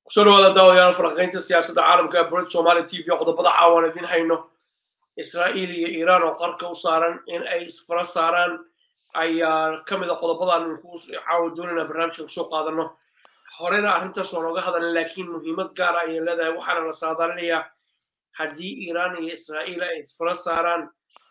kusoo dhawaada daawayaal falanqaynta siyaasadda caalamka ee burid somaali t v qodobada caawan idin hayno israa'iil iyo iiraan oo qarka u saaran in ay isfara saaraan ayaa ka mid a qodobadan ku caawa doonayna barnaamijka kusoo qaadano horena arrintaas waa nooga hadalna laakiin muhiimad gaara ayay leedahay waxaana la saadaalinayaa haddii iiraan iyo israa'iil ay isfara saaraan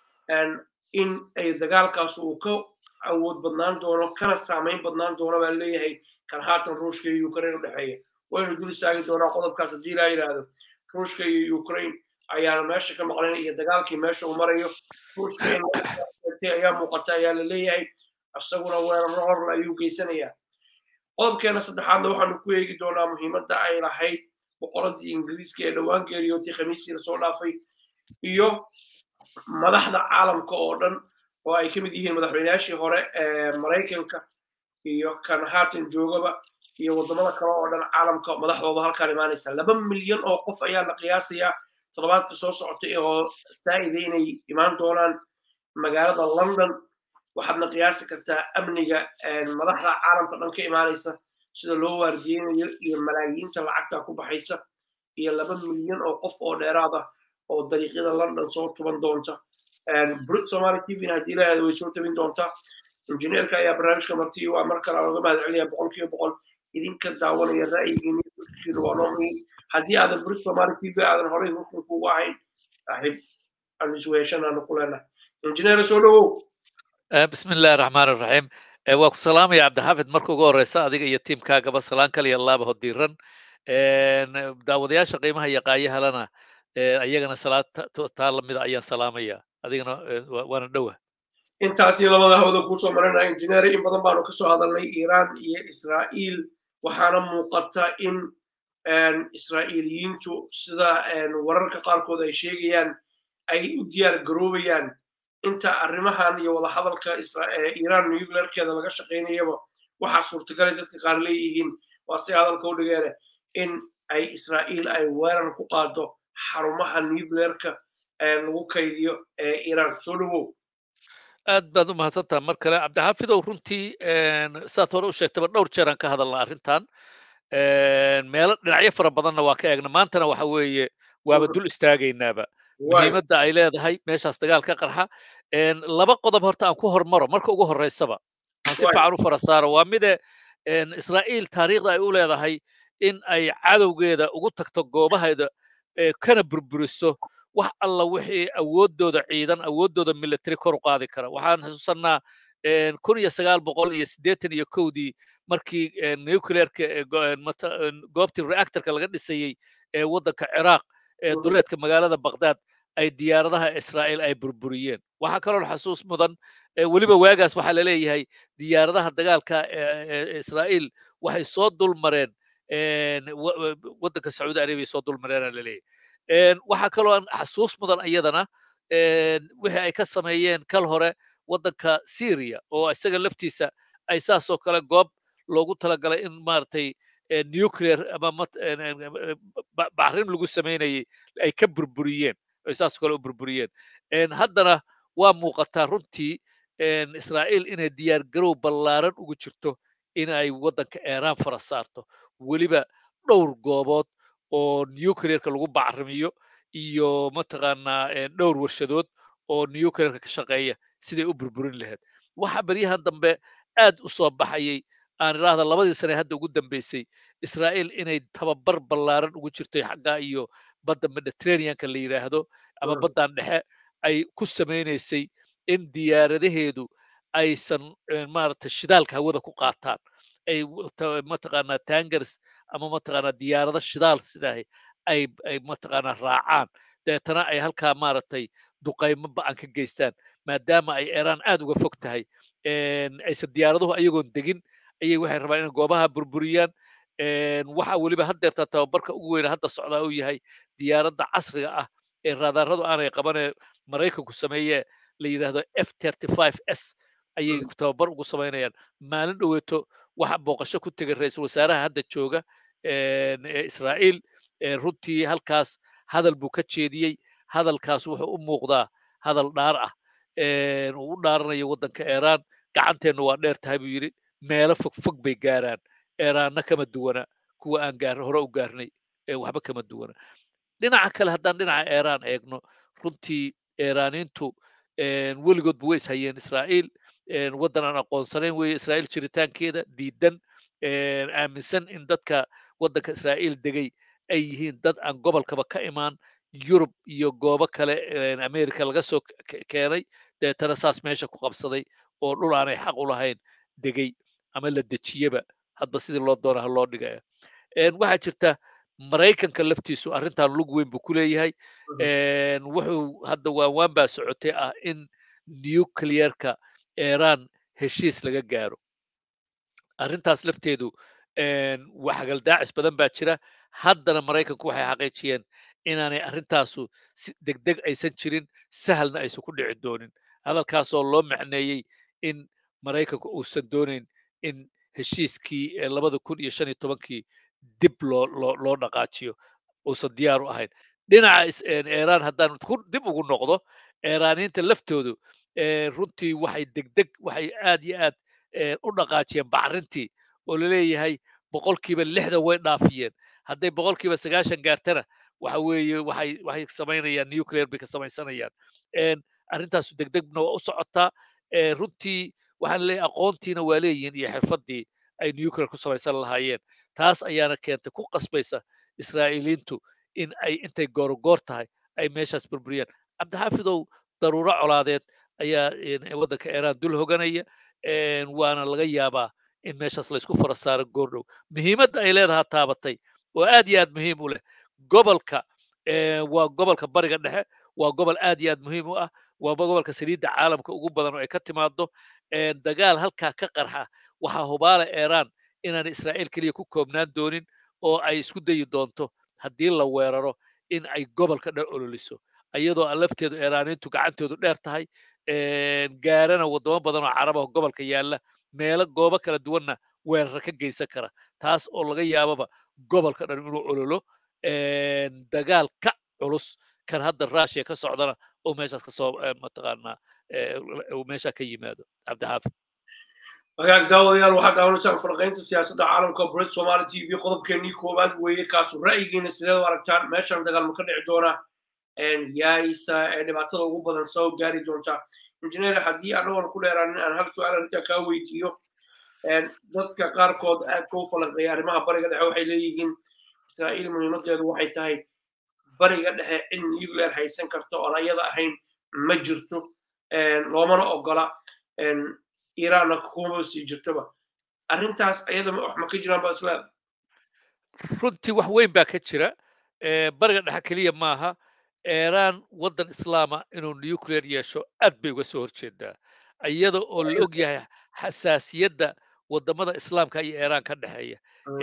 in ay dagaalkaas uu ka awood badnaan doono kana saamayn badnaan doono baa leeyahay kan haatan ruushka iyo ukraine u dhexeeya waynu dul istaagi doonaa qodobkaas haddii laa yidhaahdo ruushka iyo ukraine ayaana meesha ka maqlayn iyo dagaalkii meesha uu marayo ruushka in ayaa muuqata ayaa la leeyahay isaguna weeraro horla ayuu geysanayaa qodobkeena saddexaadna waxaanu ku eegi doonaa muhiimadda ay lahayd boqoradii ingiriiska ee dhowaan geeriyootay khamiistii lasoo dhaafay iyo madaxda caalamka oo dhan oo ay ka mid yihiin madaxweynayaashii hore ee maraykanka iyo kan haatan joogaba iyo waddamada kale oo dhan caalamka madaxdooda halkaan imaanaysa laba milyan oo qof ayaa la qiyaasayaa toddobaadka soo socotay oo saa'ida inay imaan doonaan magaalada london waxaadna qiyaasi kartaa amniga madaxda caalamka dhan ka imaanaysa sida loo waardiyeynayo iyo malaayiinta lacagta ku baxaysa iyo laba milyan oo qof oo dheeraad ah oo dariiqyada london soo tuban doonta brit somaali t v-na haddii lahaada way soo tabin doontaa injineerka ayaa barnaamijka marti waa mar kale looga mahad celinaya boqol kiiba boqol idinka daawanaya ra'yigiina fikirkiina waa noo muhiim haddii aadan brit somaali t v aadan horey hurkan kugu ahayn saaxiib aan isweeshanaanu ku leenahay injineer soo dhowow bismi illahi raxmaan iraxiim waa ku salaamaya cabdixaafid marka ugu horeysa adiga iyo tiimkaagaba salaan kaliya laaba hodiiran daawadayaasha qiimaha iyo qaayahalana ayagana salaad taa lamida ayaan salaamaya adigana waana dhowa intaasi labada hawda kuusoo marinaya injineer in badan baanu kasoo hadalnay iiraan iyo israa'iil waxaana muuqata in israa'iiliyiintu sida wararka qaarkood ay sheegayaan ay u diyaar garoobayaan inta arrimahan iyo wadahadalka iiraan nuclearkeeda laga shaqaynayaba waxaa suurtagalay dadka qaar leeyihiin waa si hadalka u dhigeene in ay israa'iil ay weerar ku qaado xarumaha nuclearka lagu kaydiyo ee iiraan soo dhowow aad baad u mahadsantaha mar kale cabdixaafidow runtii saad hore u sheegtaba dhowr jeer aan ka hadalna arrintan meelo dhinacyo fara badanna waa ka eegna maantana waxa weeye waaba dul istaagaynaaba muhiimadda ay leedahay meeshaas dagaal ka qarxa laba qodob horta aan ku hormaro marka ugu horreysaba aan si fiican u fara saaro waa mide israa'iil taariikhda ay u leedahay in ay cadowgeeda ugu tagto goobaheeda kana burburiso wax alla wixii awooddooda ciidan awooddooda military kor u qaadi kara waxaan xusuusannaa kun iyo sagaal boqol iyo siddeetan iyo kowdii markii nuclearka goobtii reactorka laga dhisayey ee waddanka ciraaq ee duleedka magaalada baghdad ay diyaaradaha israa'iil ay burburiyeen waxaa kaloo xasuus mudan weliba waagaas waxaa la leeyahay diyaaradaha dagaalka israa'iil waxay soo dulmareen waddanka sacuudi arabiya soo dulmareena la leeyahay waxaa kaloo aan xasuus mudan iyadana wixii ay ka sameeyeen kal hore waddanka syria oo isaga laftiisa ay saasoo kale goob loogu talagalay in maaragtay nuclear ama bacrin lagu samaynayay ay ka burburiyeen ay saasoo kale u burburiyeen haddana waa muuqataa runtii israa'iil inay diyaar garow ballaaran ugu jirto in ay waddanka iiraan fara saarto weliba dhowr goobood oo nuclearka lagu bacrimiyo iyo mataqaanaa dhowr warshadood oo nuclearka ka shaqeeya siday u burburin lahayd waxa beryahan dambe aad u soo baxayay aan idhaahda labadii sane hadda ugu dambeysay israa'iil inay tababar ballaaran ugu jirtay xagga iyo badda mediterraneanka la yidhaahdo ama baddan dhexe ay ku samaynaysay in diyaaradaheedu aysan maaragtay shidaalka hawada ku qaataan ay mataqaanaa tangers ama mataqaanaa diyaarado shidaal sidaah ay ay mataqaanaa raacaan deetana ay halkaa maaragtay duqaymo ba'an ka geystaan maadaama ay iiraan aad uga fog tahay aysan diyaaraduhu ayagoon degin ayay waxay rabaan inay goobaha burburiyaan waxa weliba haddeertaa tababarka ugu weyna hadda socdaa uu yahay diyaaradda casriga ah ee raadaradu aanay qabanee maraykanku sameeye la yidhaahdo f s ayay tababar ugu samaynayaan maalin dhoweeto waxa booqasho ku tegay ra-iisul wasaaraha hadda jooga ee israa'iil runtii halkaas hadal buu ka jeediyey hadalkaas wuxuu u muuqdaa hadal dhaar ah uu u dhaaranayo waddanka iiraan gacanteennu waa dheer tahay buu yidhi meelo fog fog bay gaaraan eeraanna kama duwana kuwa aan gaar hore u gaarnay waxba kama duwana dhinaca kale haddaan dhinaca iiraan eegno runtii iiraaniintu weligoodba way ishayeen israa'iil waddan aan aqoonsanayn weeye israa'iil jiritaankeeda diidan aaminsan in dadka waddanka israa'iil degay ay yihiin dad aan gobolkaba ka imaan yurub iyo goobo kale america laga soo keenay deetana saas meesha ku qabsaday oo dhul aanay xaq u lahayn degay ama la dejiyeba hadba sidii loo doona ha loo dhigaya waxaa jirta maraykanka laftiisu arrintan lug weyn buu ku leeyahay wuxuu hadda waanwaan baa socotay ah in nuclearka iran heshiis laga gaaro arrintaas lafteedu waxagaldaacis badan baa jira haddana maraykanku waxay xaqiijiyeen inaanay arrintaasu si degdeg aysan jirin sahalna aysan ku dhici doonin hadalkaasoo loo macneeyey in maraykanku uusan doonayn in heshiiskii labada kun iyo shan iyo tobankii dib loo loo loo dhaqaajiyo uusan diyaar u ahayn dhinaca iiraan haddaan dib ugu noqdo iiraaniinta laftoodu runtii waxay degdeg waxay aad iyo aad u dhaqaajiyeen bacrintii oo laleeyahay boqolkiiba lixdan way dhaafiyeen hadday boqolkiiba sagaashan gaartana waxa weeye waxay waxay samaynayaan nuclear bay ka samaysanayaan arrintaasu degdegna waa u socotaa runtii waxaan leeyahay aqoontiina waa leeyihiin iyo xirfaddii ay nuclear ku samaysan lahaayeen taas ayaana keentay ku qasbaysa israa'iiliintu in ay intay goorogoor tahay ay meeshaas burburiyaan cabdixaafidow daruuro colaadeed ayaa waddanka iiraan dul hoganaya waana laga yaabaa in meeshaas laysku fara saaro goordhow muhiimadda ay leedaha taabatay oo aad iyo aad muhiim u leh gobolka waa gobolka bariga dhexe waa gobol aad iyo aad muhiim u ah waa gobolka saliidda caalamka ugu badan oo ay ka timaado dagaal halkaa ka qarxa waxaa hubaala iiraan inaan israa'iil keliya ku koobnaan doonin oo ay isku dayi doonto haddii la weeraro in ay gobolka dhan ololiso iyadoo lafteedu iiraaniintu gacantoodu dheer tahay gaarana waddamo badan oo carabaha gobolka yaalla meelo goobo kala duwanna weerara ka geysan kara taas oo laga yaababa gobolka dhan inuu ololo dagaal ka culus kan hadda russia ka socdana oo meeshaas kasoo mataqaanaa meesha ka yimaado cabdixaafid hagaag daawadayaal waxaa daawanaysaa farqaynta siyaasadda caalamka brit somali t v qodobkeenii koowaad weeye kaasu ra'yigiina sideed u aragtaan meeshan dagaalma ka dhici doona yaaysa ee dhibaatada ugu badan soo gaari doonta injineer haddii anagoon ku dheeraanin aan hal su-aal arrintaa kaa weydiiyo dadka qaarkood aad ka u falanqeeya arrimaha bariga dhexe waxay leeyihiin israa'iil muhiimadeedu waxay tahay bariga dhexe cid nuclear haysan karta oon ayada ahayn ma jirto loomana ogola iiraanna kuma sii jirtaba arrintaas ayada wax ma ka jiraan ba isleeda runtii wax weyn baa ka jira bariga dhexe keliya maaha iiraan waddan islaama inuu nuclear yeesho aad bay uga soo horjeedaa iyada oo la og yahay xasaasiyadda waddamada islaamka iyo iiraan ka dhexeeya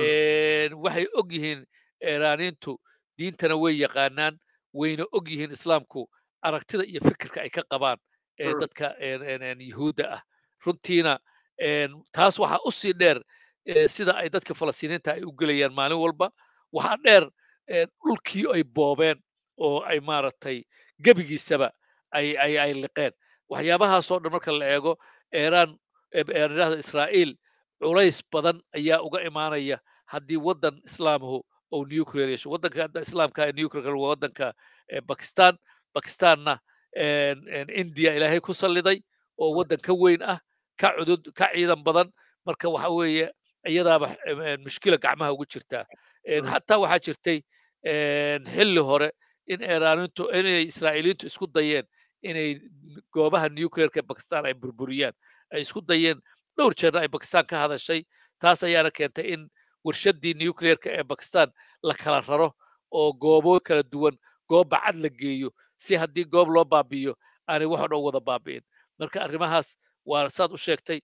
waxay og yihiin iiraaniintu diintana way yaqaanaan wayna og yihiin islaamku aragtida iyo fikirka ay ka qabaan dadka yuhuudda ah runtiina taas waxaa u sii dheer sida ay dadka falastiiniinta ay u gelayaan maalin walba waxaa dheer dhulkii ay boobeen oo ay maaragtay gebigiisaba ay ay ay liqeen waxyaabahaasoo dhan marka la eego iiraan idhahda israa'iil culays badan ayaa uga imaanaya haddii waddan islaamhu oo nuclear yeesho waddanka hadda islaamka ee nuclear waa waddanka bakistan bakistanna india ilaahay ku salliday oo waddan ka weyn ah ka cudud ka ciidan badan marka waxa weeye iyadaaba mushkila gacmaha ugu jirtaa xataa waxaa jirtay xilli hore in iiraanintu inay israa'iiliintu isku dayeen inay goobaha nuclearka bakistan ay burburiyaan ay isku dayeen dhowr jeerna ay bakistan ka hadashay taas ayaana keentay in warshaddii nuclearka ee bakistan la kala raro oo goobo kala duwan goob bacad la geeyo si haddii goob loo baabi'iyo aanay wax o dhan wada baabi'in marka arrimahaas waa saad u sheegtay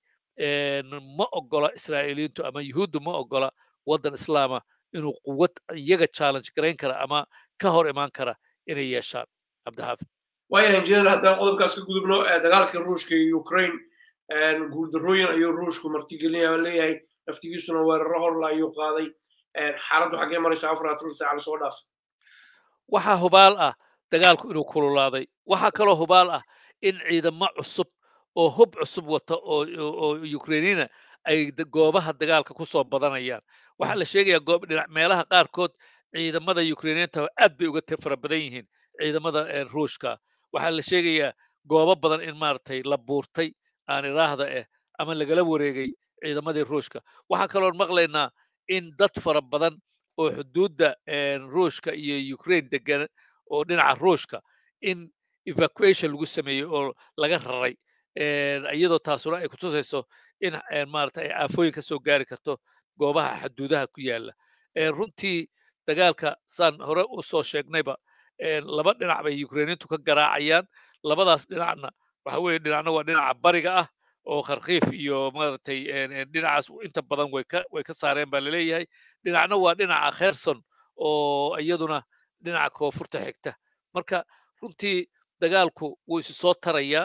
ma ogola israa'iiliintu ama yuhuuddu ma ogola waddan islaama inuu quwad iyaga challenge garayn kara ama ka hor imaan kara inay yeeshaan cabdixaafid waaya injineer haddaan qodobkaas ka gudubno dagaalka ruushka iyo ukraine guuldarrooyin ayuu ruushku martigelinaya leeyahay naftigiisuna weeraro horla ayuu qaaday xaaladdu xaggee marayso afaraatanka saaca lasoo dhaafay waxaa hubaal ah dagaalku inuu kululaaday waxaa kaloo hubaal ah in ciidamo cusub oo hub cusub wata oo ukrainiina ay goobaha dagaalka ku soo badanayaan waxaa la sheegayaa goob dhinac meelaha qaarkood ciidamada ukrainiyiinta aad bay uga fara badan yihiin ciidamada ruushka waxaa la sheegayaa goobo badan in maaragtay la buurtay aan iraahda eh ama lagala wareegay ciidamadii ruushka waxaa kaloon maqlaynaa in dad fara badan oo xuduudda ruushka iyo ukraine degan oo dhinaca ruushka in evacuation lagu sameeyey oo laga raray iyadoo taasuna ay kutusayso in maarata ay aafooyin ka soo gaari karto goobaha xuduudaha ku yaala runtii dagaalka saan hore u soo sheegnayba laba dhinac bay ukrainiintu ka garaacayaan labadaas dhinacna waxa weeye dhinacna waa dhinaca bariga ah oo kharkiif iyo maaragtay dhinacaas inta badan way ka way ka saareen baa laleeyahay dhinacna waa dhinaca kherson oo iyaduna dhinaca koonfurta xigta marka runtii dagaalku wuu isu soo tarayaa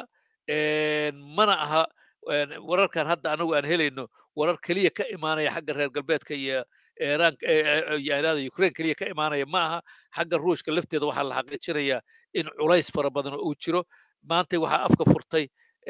mana aha wararkan hadda anagu aan helayno warar keliya ka imaanaya xagga reer galbeedka iyo iiraan yaada ukraine keliya ka imaanaya ma aha xagga ruushka lafteeda waxaa la xaqiijinayaa in culays fara badan uu jiro maanta waxaa afka furtay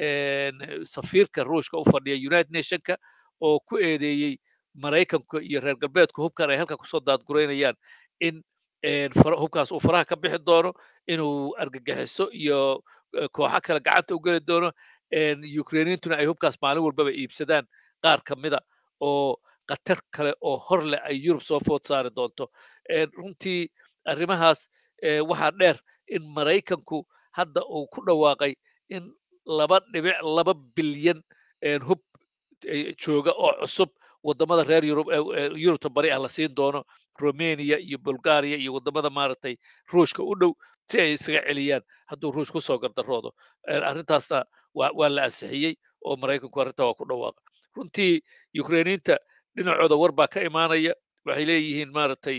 safiirka ruushka u fadhiya united nationka oo ku eedeeyey maraykanka iyo reer galbeedku hubkan ay halka kusoo daadgureynayaan in hubkaas uu faraha ka bixi doono inuu argagixiso iyo kooxo kale gacanta u geli doono ukrainiintuna ay hubkaas maalin walbaba iibsadaan qaar ka mida oo khatar kale oo hor leh ay yurub soo food saari doonto runtii arrimahaas waxaa dheer in maraykanku hadda uu ku dhawaaqay in laba dhibic laba bilyan hub jooga oo cusub wadamada reer yurub yurubta bari ah la siin doono romania iyo bulgaria iyo wadamada maaragtay ruushka u dhow si ay isaga celiyaan hadduu ruush kusoo gardaroodo arrintaasna waa la ansixiyey oo maraykanku arrinta waa ku dhawaaqa runtii ukrainiinta dhinacooda war baa ka imaanaya waxay leeyihiin maaragtay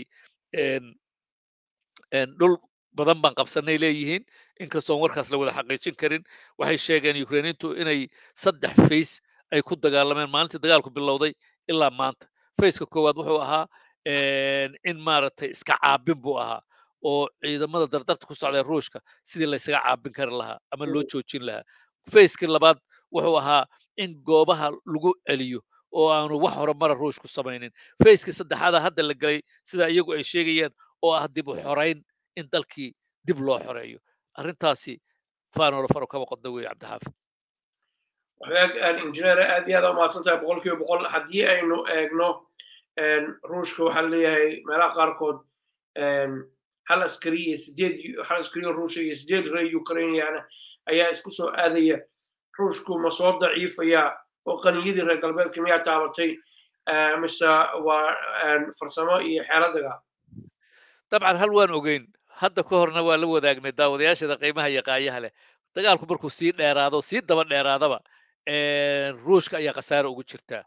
dhul badan baan qabsanay leeyihiin inkastoon warkaas la wada xaqiijin karin waxay sheegeen ukrainiintu inay saddex fays ay ku dagaalameen maalintii dagaalku bilowday ilaa maanta fayska koowaad wuxuu ahaa in maaragtay iska caabin buu ahaa oo ciidamada dardarta ku socda ruushka sidii laysaga caabin kari lahaa ama loo joojin lahaa fayskii labaad wuxuu ahaa in goobaha lagu celiyo oo aanu wax horumara ruush ku samaynin fayskii saddexaada hadda la gelay sida iyagu ay sheegayaan oo ah dib u xorayn in dalkii dib loo xoreeyo arrintaasi faanolo faro kaba qodna weeye cabdixaafid wagaag injineer aad iyo aad umahadsan tahay boqol kiiba boqol haddii aynu eegno ruushka waxaa leeyahay meelaha qaarkood hal askari iyo sideed hal askari oo ruusha iyo sideed reer ukrainiana ayaa isku soo aadaya ruushku ma soo daciifaya oo qaniyadii reer galbeedka miyaa taabatay mise waa farsamo iyo xeeladaga dabcan hal waan ogeyn hadda ka horna waa la wadaagnay daawadayaashada qiimaha iyo qaayaha leh dagaalku markuu sii dheeraado sii daba dheeraadaba ruushka ayaa khasaare ugu jirtaa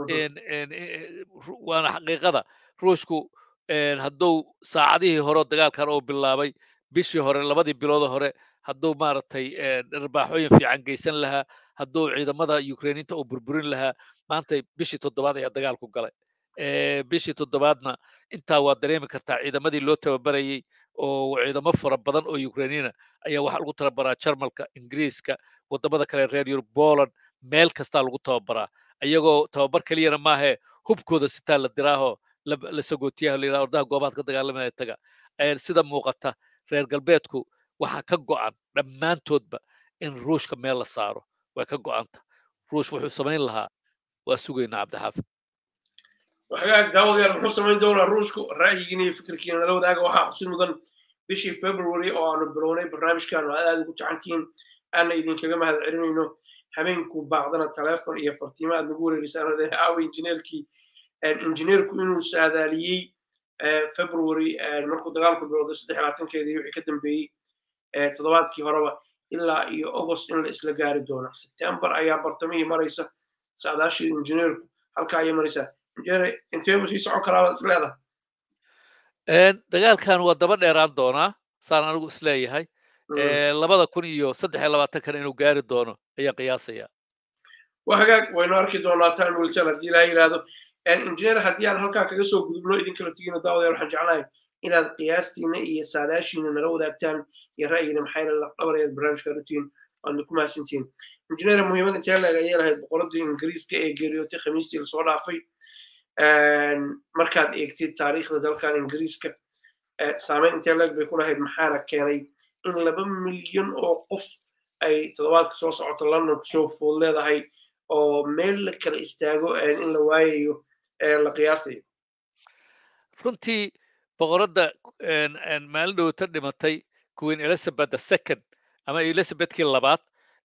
waana xaqiiqada ruushku hadduu saacadihii hore dagaalkan uu bilaabay bishii hore labadii bilooda hore hadduu maaragtay dharbaaxooyin fiican geysan lahaa hadduu ciidamada ukrainiinta uu burburin lahaa maanta bishii toddobaad ayaa dagaalku galay bishii toddobaadna intaa waa dareemi kartaa ciidamadii loo tababarayey oo ciidamo fara badan oo ukrainiina ayaa waxaa lagu tababaraa jarmalka ingiriiska wadamada kale reer yurub poland meel kastaa lagu tababaraa iyagoo tababar keliyana maahe hubkooda sitaa la diraaho la sagootiyaha la yidhaha ordaha goobaad ka dagaalamaya taga sida muuqata reer galbeedku waxaa ka go'an dhammaantoodba in ruushka meel la saaro way ka go'anta ruush wuxuu samayn lahaa waa sugaynaa cabdixaafid waxagaag daawadayaal muxuu samayn doonaa ruushku ra'yigiina iyo fikirkiina nala wadaaga waxaa xusid mudan bishii february oo aanu bilownay barnaamijkan aad aad ugu jacantihiin aana idinkaga mahad celinayno habeenku baaqdana telefon iyo fartiimo aad nagu wareerisaan aawa injineerkii injineerku inuu saadaaliyey february markuu dagaalku bilowday saddex labaatankeedii wixii ka dambeeyey toddobaadkii horeba ilaa iyo august in la isla gaari doono september ayaa bartamihii maraysa saadaashii injineerku halkaa ayay maraysaa injineer intee mu sii socon karaa baad is leedahay dagaalkan waa daba dheeraan doonaa saan anigu isleeyahay labada kun iyo saddex iyo labaatankana inuu gaari doono ayaa qiyaasaya waa hagaag waynu arki doonaa time will tell haddii ilaha yidhaahdo injineer haddii aan halkaa kaga soo gudubno idinka laftigiina daawadayaal waxaan jeclahay inaad qiyaastiina iyo saadaashiina nala wadaagtaan iyo ra'yigiina maxay dhabar ayaad barnaamijka rutiin waadna ku mahadsantihiin injineer muhiimad intee leeg ayay lahayd boqoradii ingiriiska ee geeriyootay khamiistii lasoo dhaafay markaad eegtid taariikhda dalkan ingiriiska saameyn intee leeg bay ku lahayd maxaana keenay in laba milyan oo qof ay toddobaadka soo socota london kusoo food leedahay oo meel la kala istaago in la waayayo la qiyaasayo runtii boqoradda maalin dhowta dhimatay queen elizabeth the second ama elizabethkii labaad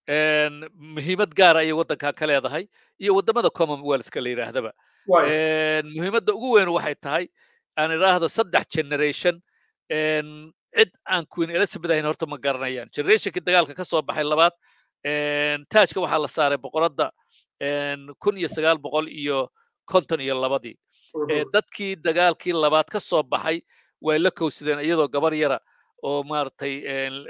muhiimad gaara ayay waddankan ka leedahay iyo waddamada commonwealthka la yidhaahdaba muhiimadda ugu weyn waxay tahay aan idhaahdo saddex generation cid aan queen elizabeth ahayn horta ma garanayaan generationkii dagaalka ka soo baxay labaad taajka waxaa la saaray boqoradda kun iyo sagaal boqol iyo konton iyo labadii dadkii dagaalkii labaad ka soo baxay way la kowsadeen iyadoo gabar yara oo maaragtay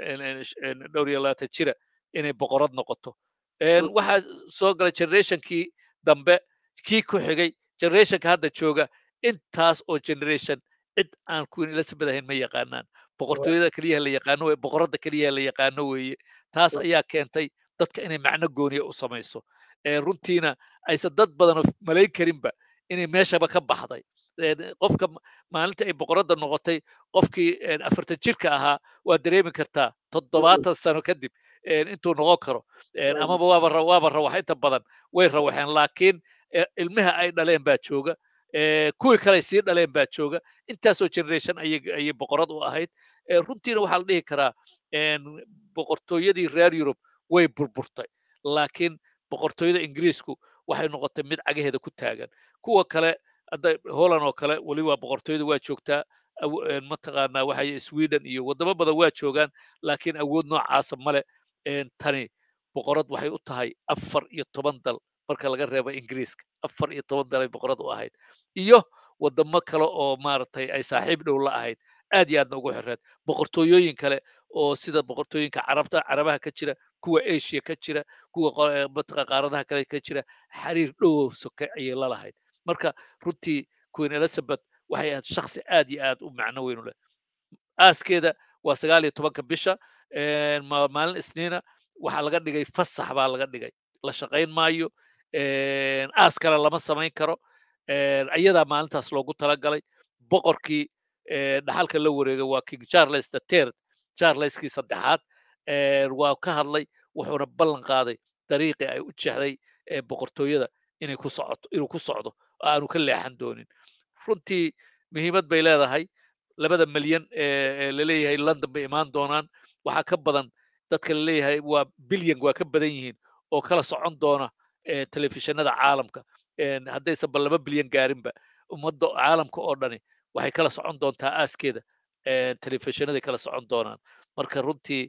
dhowr iyo labaatan jira inay boqorad noqoto waxaa soo galay generationkii dambe kii ku xigay generationka hadda jooga intaas oo generation cid aan queen elizabeth ahayn ma yaqaanaan boqortooyada keliyaha la yaqaano weye boqoradda keliyaha la yaqaano weeye taas ayaa keentay dadka inay macno gooniya u samayso runtiina aysan dad badan malayn karinba inay meeshaba ka baxday qofka maalinta ay boqoradda noqotay qofkii afartan jirka ahaa waa dareemi kartaa toddobaatan sano kadib intuu noqon karo amaba waaba waaba rawax inta badan way rawaxeen laakiin ilmaha ay dhaleen baa jooga kuwii kale sii dhaleen baa jooga intaasoo generation ayay boqorad u ahayd runtiina waxaa la dhihi karaa boqortooyadii reer yurub way burburtay laakiin boqortooyada ingiriisku waxay noqotay mid cagaheeda ku taagan kuwa kale hadda holland oo kale weli waa boqortooyada waa joogtaa mataqaanaa waxay sweden iyo waddamo badan waa joogaan laakiin awood noocaasa male tani boqorad waxay u tahay afar iyo toban dal marka laga reebo ingiriiska afar iyo toban dal ay boqorad u ahayd iyo waddamo kale oo maaragtay ay saaxiib dhow la ahayd aad iyo aadna ugu xirreed boqortooyooyin kale oo sida boqortooyinka carabta carabaha ka jira kuwa asia ka jira kuwa mataqa qaaradaha kale ka jira xiriir dhow soke ayay la lahayd marka runtii queen elizabeth waxay ahayd shaksi aad iyo aad u macno weyn u leh aaskeeda waa sagaal iyo tobanka bisha maalin isniina waxaa laga dhigay fasax baa laga dhigay la shaqayn maayo aas kale lama samayn karo ayadaa maalintaas loogu talagalay boqorkii dhaxalka la wareegay waa king charles the third charleskii saddexaad waa ka hadlay wuxuuna ballan qaaday dariiqii ay u jeexday boqortooyada inay ku socoto inuu ku socdo oo aanu ka leexan doonin runtii muhiimad bay leedahay labada milyan ee laleeyahay london bay imaan doonaan waxaa ka badan dadka laleeyahay waa bilyan waa ka badan yihiin oo kala socon doona telefishinada caalamka haddaysan ba laba bilyan gaarinba ummadda caalamka oo dhani waxay kala socon doontaa aaskeeda telefishinaday kala socon doonaan marka runtii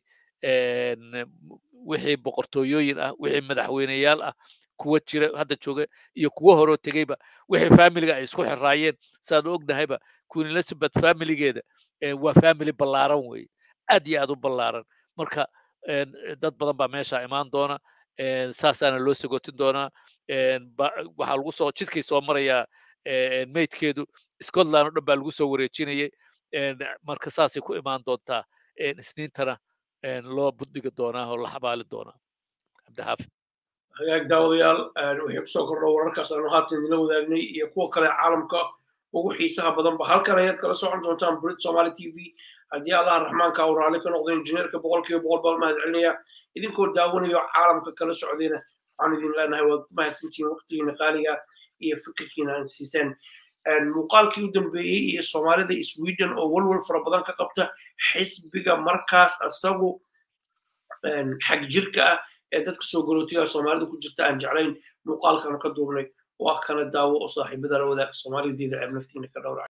wixii boqortooyooyin ah wixii madaxweyneyaal ah kuwa jira hadda jooga iyo kuwo horoo tegeyba wixii familiga ay isku xiraayeen saanu ognahayba queen elizabeth familigeeda waa family ballaaran weeye aad iyo aad u ballaaran marka dad badan baa meesha imaan doona saasaana loo sagotin doonaa waxaa lagu soo jidkay soo marayaa maydkeedu scotland oo dhan baa lagu soo wareejinayay marka saasay ku imaan doontaa isniintana loo buddhigi doonaa oo la xabaali doonaa cabdixaafid hagaag daawadayaal waxay kusoo kordho wararkaas aanu haatan idinla wadaagnay iyo kuwa kale caalamka ugu xiisaha badanba halkan ayaad kala socon doontaan brit somali t v haddii allaha raxmaanka uu raalli ka noqdo injineerka boqolkiiba boqol baa mahad celinaya idinkoo daawanayo caalamka kala socdayna waxaan idin leenahay waad mahadsantihiin waqtigiina qaaliga iyo fikirkiina aan siiseen muuqaalkii u dambeeyey iyo soomaalida sweden oo walwal fara badan ka qabta xisbiga markaas isagu xag jirka ah ee dadka soo galootiga soomaalida ku jirta aan jeclayn muuqaalkan ka duubnay waa kana daawo oo saaxiibada la wadaag soomaalideeda ceeb naftiina ka dhowrac